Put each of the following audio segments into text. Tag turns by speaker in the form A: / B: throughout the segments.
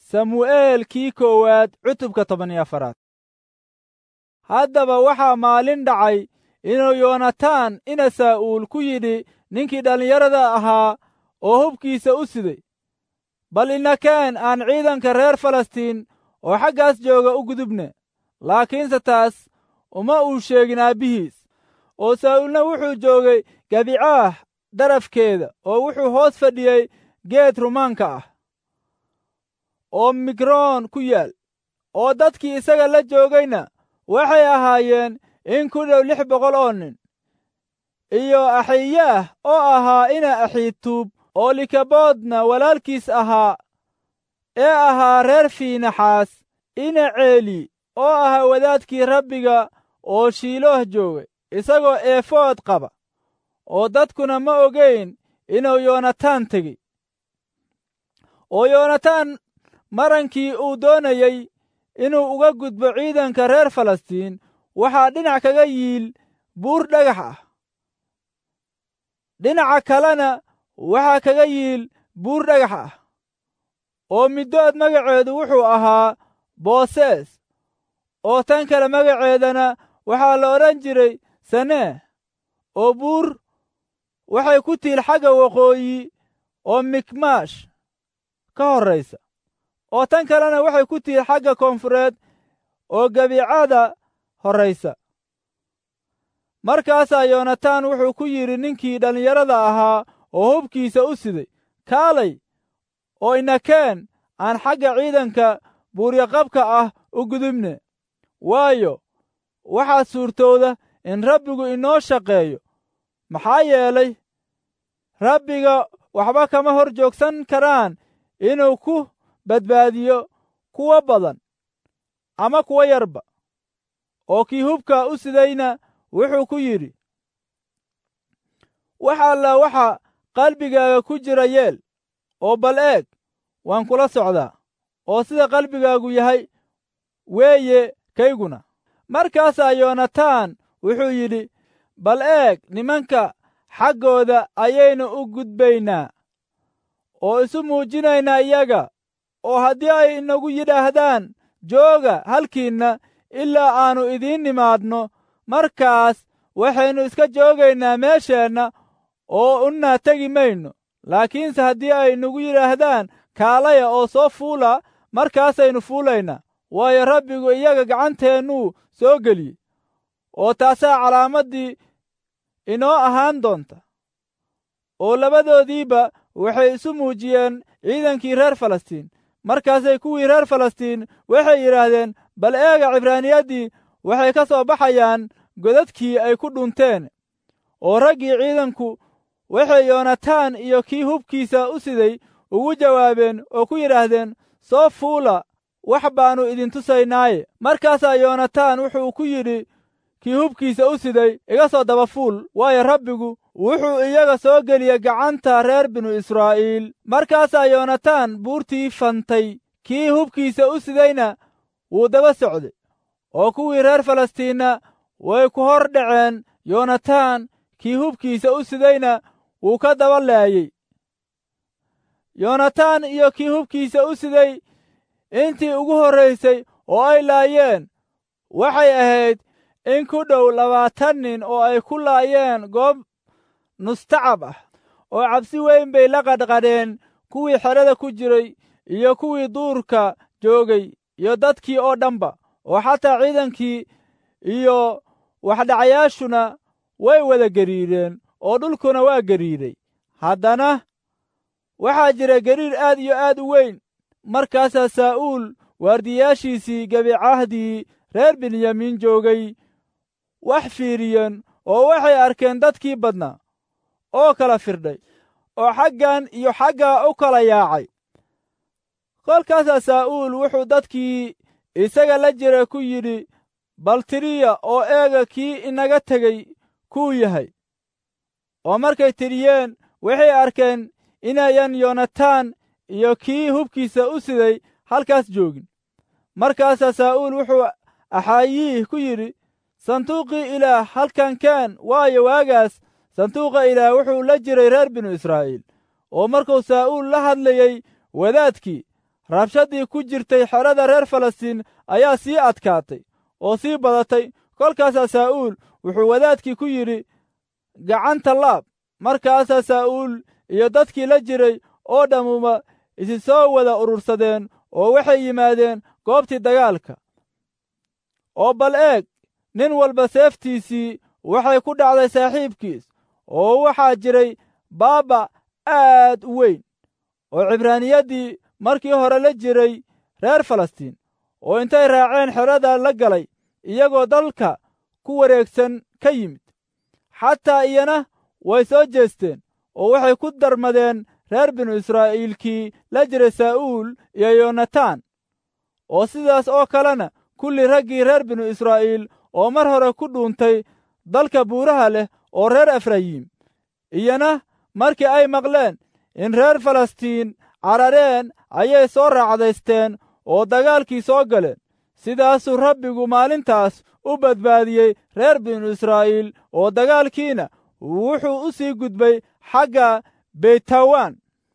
A: samu'eel kii koowaad cutubka toban iyo afaraad haddaba waxaa maalin dhacay inuu yoonataan ina saa'uul ku yidhi ninkii dhallinyarada ahaa oo hubkiisa u siday bal inakeen aan ciidanka reer falastiin oo xaggaas jooga u gudubne laakiinse taas uma uu sheegin aabbihiis oo saa'uulna wuxuu joogay gabicaah darafkeeda oo wuxuu hoos fadhiyey geed rumaanka ah oo migroon ku yaal oo dadkii isaga la joogayna waxay ahaayeen in ku dhow lix boqol oo nin iyo axiyaah oo ahaa ina axiituub oo likaboodna walaalkiis ahaa ee ahaa reer fiinaxaas ina ceeli oo ahaa wadaadkii rabbiga oo shiilooh joogay isagoo eefood qaba oo dadkuna ma ogayn inuu yoonataan tegey oo yoonataan marankii uu doonayey inuu uga gudbo ciidanka reer falastiin waxaa dhinac kaga yiil buur dhagax ah dhinaca kalena waxaa kaga yiil buur dhagax ah oo middood magaceedu wuxuu ahaa boosees oo tan kale magaceedana waxaa la odhan jiray sanee oo buur waxay ku tiil xagga waqooyi oo mikmaash ka horraysa oo tan kalena waxay ku tiil xagga koonfureed oo gebicada horraysa markaasaa yoonataan wuxuu ku yidhi ninkii dhallinyarada ahaa oo hubkiisa u siday kaalay oo inakeen aan xagga ciidanka buuryaqabka ah u gudubne waayo waxaa suurtooda in rabbigu inoo shaqeeyo maxaa yeelay rabbiga waxba kama hor joogsan karaan inuu ku badbaadiyo kuwa badan ama kuwa yarba oo kii hubka u sidayna wuxuu ku yidhi wax alla waxa qalbigaaga ku jira yeel oo bal eeg waan kula socdaa oo sida qalbigaagu yahay weeye kayguna markaasaa yoonataan wuxuu yidhi bal eeg nimanka xaggooda ayaynu u gudbaynaa oo isu muujinaynaa iyaga oo haddii ay inagu yidhaahdaan jooga halkiinna ilaa aannu idiin nimaadno markaas waxaynu iska joogaynaa meesheenna oo unnaa tegi mayno laakiinse haddii ay nagu yidhaahdaan kaalaya oo soo fuula markaasaynu fuulaynaa waayo rabbigu iyaga gacanteennuu soo geliyey oo taasaa calaamaddii inoo ahaan doonta oo labadoodiiba waxay isu muujiyeen ciidankii reer falastiin markaasay kuwii reer falastiin waxay yidhaahdeen bal eega cibraaniyaddii waxay ka soo baxayaan godadkii ay ku dhunteen oo raggii ciidanku waxay yoonataan iyo kii hubkiisa u siday ugu jawaabeen oo ku yidhaahdeen soo fuula wax baannu idin tusaynaaye markaasaa yoonataan wuxuu ku yidhi kii hubkiisa u siday iga soo daba fuul waayo rabbigu wuxuu iyaga soo geliyey gacanta reer binu israa'iil markaasaa yoonataan buurtii fantay kii hubkiisa u sidayna wuu daba socday oo kuwii reer falastiinna way ku hor dhaceen yoonataan kii hubkiisa u sidayna wuu ka daba laayey yoonataan iyo kii hubkiisa u siday intii ugu horraysay oo ay laayeen waxay ahayd in ku dhow labaatan nin oo ay ku laayeen goob nustacab ah oo cabsi weyn bay la qadhqadheen kuwii xerada ku jiray iyo kuwii duurka joogay iyo dadkii oo dhanba oo xataa ciidankii iyo waxdhacayaashuna way wada gariireen oo dhulkuna waa gariiray haddana waxaa jira gariir aad iyo aad u weyn markaasaa saa'uul waardiyaashiisii gebicahdii reer benyamiin joogay wax fiiriyeen oo waxay arkeen dadkii badnaa oo kala firdhay oo xaggan iyo xaggaa u kala yaacay kolkaasaa saa'uul wuxuu dadkii isaga la jira ku yidhi bal tiriya oo eega kii inaga tegey kuu yahay oo markay tiriyeen waxay arkeen inayan yoonataan iyo kii hubkiisa u siday halkaas joogin markaasaa saa'uul wuxuu axaayiih ku yidhi sanduuqii ilaah halkan keen waayo waagaas sanduuqa ilaah wuxuu la jiray reer binu israa'iil oo markuu saa'uul la hadlayey wadaadkii rabshadii ku jirtay xerada reer falastiin ayaa sii adkaatay oo sii badatay kolkaasaa saa'uul wuxuu wadaadkii ku yidhi gacanta laab markaasaa saa'uul iyo dadkii la jiray oo dhammuba isi soo wada urursadeen oo waxay yimaadeen goobtii dagaalka oo bal eeg nin walba seeftiisii waxay ku dhacday saaxiibkiis oo waxaa jiray baaba aad u weyn oo cibraaniyaddii markii hore la jiray reer falastiin oo intay raaceen xerada la galay iyagoo dalka ku wareegsan ka yimid xataa iyana way soo jeesteen oo waxay ku darmadeen reer binu israa'iilkii la jiray saa'uul iyo yonataan oo sidaas oo kalena kulli raggii reer binu israa'iil oo mar hore ku dhuuntay dalka buuraha leh oo reer efrayiim iyana markii ay maqleen in reer falastiin carareen ayay soo raacdaysteen oo dagaalkii soo galeen sidaasuu rabbigu maalintaas u badbaadiyey reer binu israa'iil oo dagaalkiina wuxuu u sii gudbay xagga beytawaan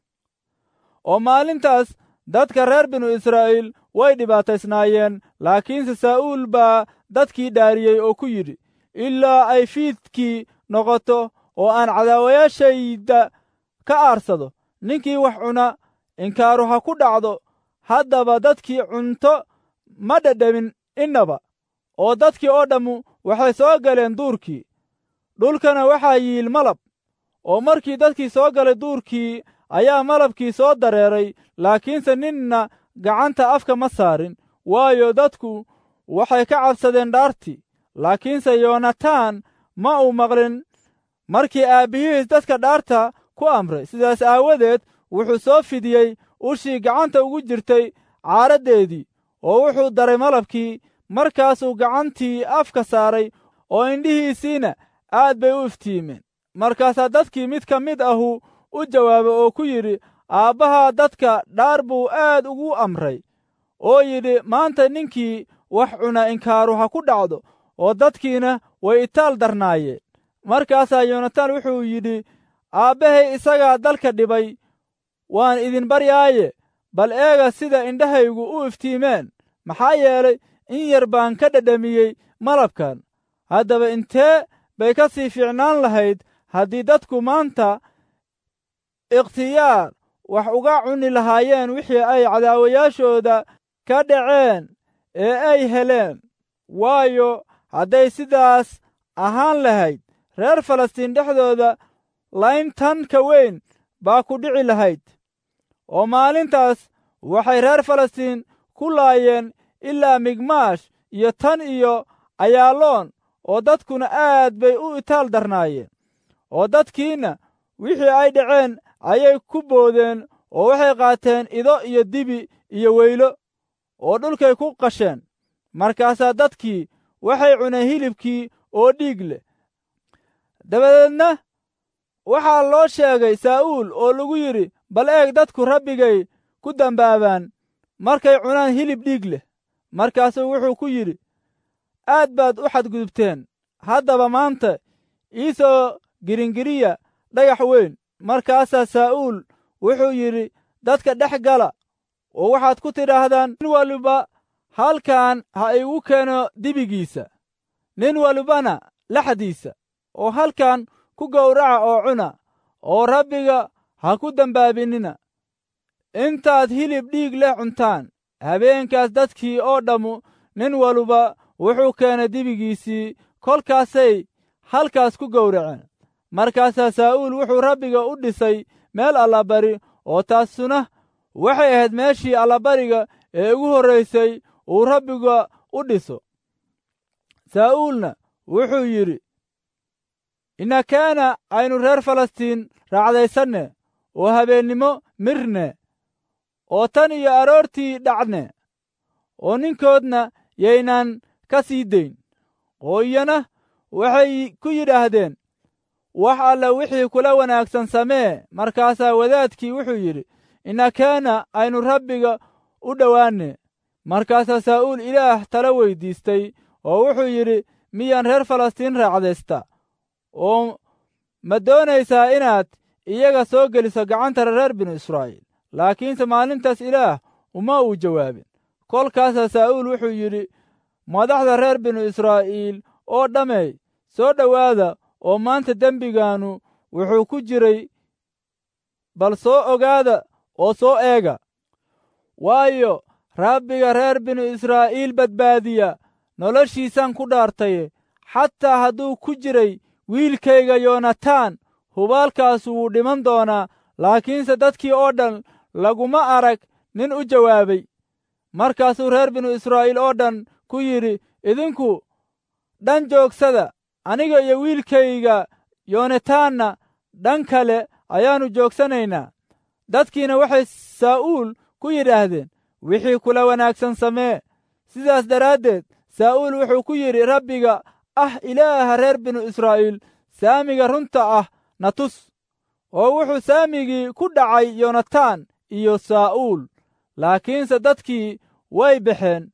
A: oo maalintaas dadka reer binu israa'iil way dhibaataysnaayeen laakiinse saa'uul baa dadkii dhaariyey oo ku yidhi ilaa ay fiidkii noqoto oo aan cadaawayaashayda ka aarsado ninkii wax cuna inkaaru ha ku dhacdo haddaba dadkii cunto ma dhedhamin innaba oo dadkii oo dhammu waxay soo galeen duurkii dhulkana waxaa yiil malab oo markii dadkii soo galay duurkii ayaa malabkii soo dareeray laakiinse ninna gacanta afka ma saarin waayo dadku waxay ka cabsadeen dhaartii laakiinse yoonataan ma uu maqlin markii aabbihiis dadka dhaarta ku amray sidaas aawadeed wuxuu soo fidiyey ushii gacanta ugu jirtay caaraddeedii oo wuxuu daray malabkii markaasuu gacantii afka saaray oo indhihiisiina aad bay u iftiimeen markaasaa dadkii mid ka mid ahu u jawaabay oo ku yidhi aabbaha dadka dhaar buu aad ugu amray oo yidhi maanta ninkii wax cuna inkaaru ha ku dhacdo oo dadkiina way itaal darnaayeen markaasaa yoonataan wuxuu yidhi aabbahay isagaa dalka dhibay waan idin baryaaye bal eega sida indhahaygu u iftiimeen maxaa yeelay in yar baan ka dhedhamiyey malabkan haddaba intee bay ka sii fiicnaan lahayd haddii dadku maanta ikhtiyaar wax uga cuni lahaayeen wixii ay cadaawayaashooda ka dhaceen ee ay heleen waayo hadday sidaas ahaan lahayd reer falastiin dhexdooda layntan ka weyn baa ku dhici lahayd oo maalintaas waxay reer falastiin ku laayeen ilaa migmaash iyo tan iyo ayaaloon oo dadkuna aad bay u itaal darnaayeen oo dadkiinna wixii ay dhaceen ayay ku boodeen oo waxay qaateen ido iyo dibi iyo weylo oo dhulkay ku qasheen markaasaa dadkii waxay cuneen hilibkii oo dhiig leh dabadeedna waxaa loo sheegay saa'uul oo lagu yidhi bal eeg dadku rabbigay ku dambaabaan markay cunaan hilib dhiig leh markaasuu wuxuu ku yidhi aad baad u xadgudubteen haddaba maanta ii soo giringiriya dhagax weyn markaasaa saa'uul wuxuu yidhi dadka dhex gala oo waxaad ku tidhaahdaan nin waliba halkan ha igu keeno dibigiisa nin walibana laxdiisa oo halkan ku gowraca oo cuna oo rabbiga ha ku dembaabinina intaad hilib dhiig leh cuntaan habeenkaas dadkii oo dhammu nin waluba wuxuu keenay dibigiisii kolkaasay halkaas ku gowraceen markaasaa saa'uul wuxuu rabbiga u dhisay meel allabari oo taasuna waxay ahayd meeshii allabariga ee ugu horraysay uu rabbiga u dhiso saa'uulna wuxuu yidhi inakaana aynu reer falastiin raacdaysanne oo habeennimo mirne oo tan iyo aroortii dhacne oo ninkoodna yaynaan ka sii dayn oo iyana waxay ku yidhaahdeen wax alla wixii kula wanaagsan samee markaasaa wadaadkii wuxuu yidhi inakaana aynu rabbiga u dhowaanne markaasaa saa'uul ilaah tala weyddiistay oo wuxuu yidhi miyaan reer falastiin raacdaysta oo ma doonaysaa inaad iyaga soo geliso gacanta reer binu israa'iil laakiinse maalintaas ilaah uma uu jawaabin kolkaasaa saa'uul wuxuu yidhi madaxda reer binu israa'iil oo dhammey soo dhowaada oo maanta dembigaannu wuxuu ku jiray bal soo ogaada oo soo eega waayo rabbiga reer binu israa'iil badbaadiya noloshiisaan ku dhaartaye xataa hadduu ku jiray wiilkayga yoonataan hubaalkaasu wuu dhiman doonaa laakiinse dadkii oo dhan laguma arag nin u jawaabay markaasuu reer binu israa'iil oo dhan ku yidhi idinku dhan joogsada aniga iyo wiilkayga yoonataanna dhan kale ayaannu joogsanaynaa dadkiina waxay saa'uul ku yidhaahdeen wixii kula wanaagsan samee sidaas daraaddeed saa'uul wuxuu ku yidhi rabbiga ah ilaaha reer binu israa'iil saamiga runta ah na tus oo wuxuu saamigii ku dhacay yoonataan iyo saa'uul laakiinse dadkii way baxeen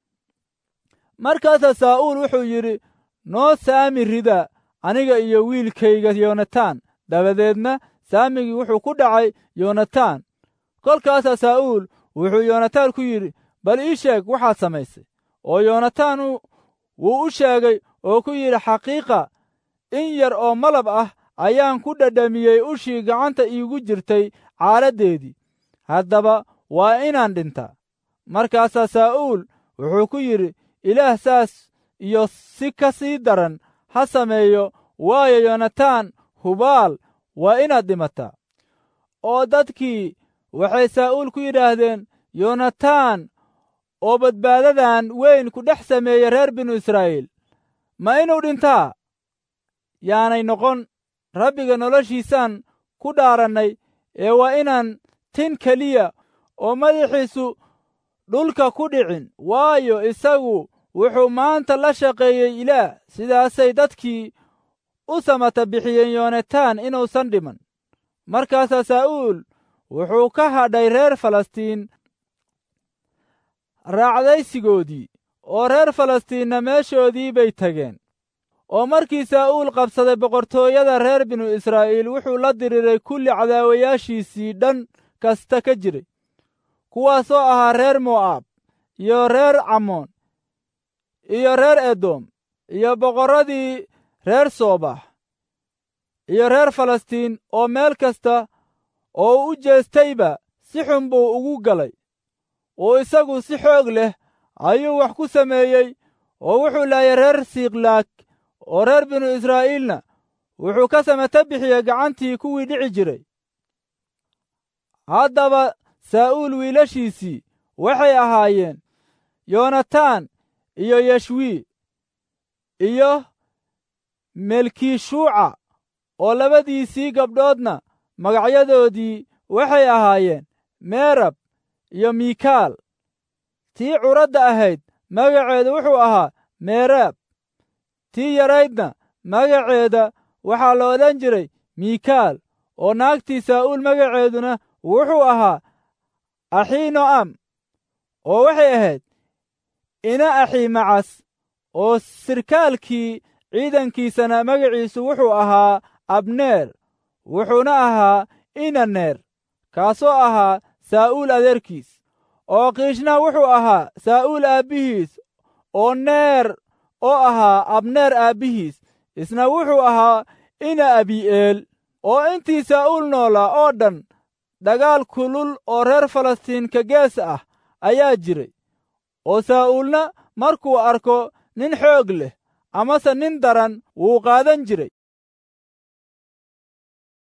A: markaasaa saa'uul wuxuu yidhi noo saami rida aniga iyo wiilkayga yoonataan dabadeedna saamigii wuxuu ku dhacay yoonataan kolkaasaa saa'uul wuxuu yoonataan ku yidhi bal ii sheeg waxaad samaysay oo yoonataan wuu u sheegay oo ku yidhi xaqiiqa in yar oo malab ah ayaan ku dhadhamiyey ushii gacanta iigu jirtay caaladdeedii haddaba waa inaan dhintaa markaasaa saa'uul wuxuu ku yidhi ilaah saas iyo si ka sii daran ha sameeyo waayo yoonataan hubaal waa inaad dhimataa oo dadkii waxay saa'uul ku yidhaahdeen yoonataan oo badbaadadan weyn ku dhex sameeyey reer binu israa'iil ma inuu dhintaa yaanay noqon rabbiga noloshiisaan ku dhaarannay ee waa inaan tin keliya oo madaxiisu dhulka ku dhicin waayo isagu wuxuu maanta la shaqeeyey ilaah sidaasay dadkii u samata bixiyeen yoonataan inuusan dhiman markaasaa saa'uul wuxuu ka hadhay reer falastiin raacdaysigoodii oo reer falastiinna meeshoodii bay tageen oo markii saa'uul qabsaday boqortooyada reer binu israa'iil wuxuu la diriiray kulli cadaawayaashiisii dhan kasta ka jiray kuwaasoo ahaa reer mo'aab iyo reer camoon iyo reer edom iyo boqorradii reer soobax iyo reer falastiin oo meel kasta oo u jeestayba si xun buu ugu galay oo isagu si xoog leh ayuu wax ku sameeyey oo wuxuu laayay reer siikhlaag oo reer binu israa'iilna wuxuu ka samata bixiyey gacantii kuwii dhici jiray haddaba saa'uul wiilashiisii waxay ahaayeen yoonataan iyo yashwii iyo melkishuuca oo labadiisii gabdhoodna magacyadoodii waxay ahaayeen meerab iyo miikaal tii curadda ahayd magaceedu wuxuu ahaa meeraab tii yaraydna magaceeda waxaa la odhan jiray miikaal oo naagtii saa'uul magaceeduna wuxuu ahaa axiino'am oo waxay ahayd ina axiimacas oo sirkaalkii ciidankiisana magaciisu wuxuu ahaa abneer wuxuuna ahaa inaneer kaasoo ahaa saa'uul adeerkiis oo kiishna wuxuu ahaa saa'uul aabbihiis oo neer oo ahaa abneer aabbihiis isna wuxuu ahaa ina abi'eel oo intii saa'uul noolaa oo dhan dagaal kulul oo reer falastiin ka gees ah ayaa jiray oo saa'uulna markuu arko nin xoog leh amase nin daran wuu qaadan jiray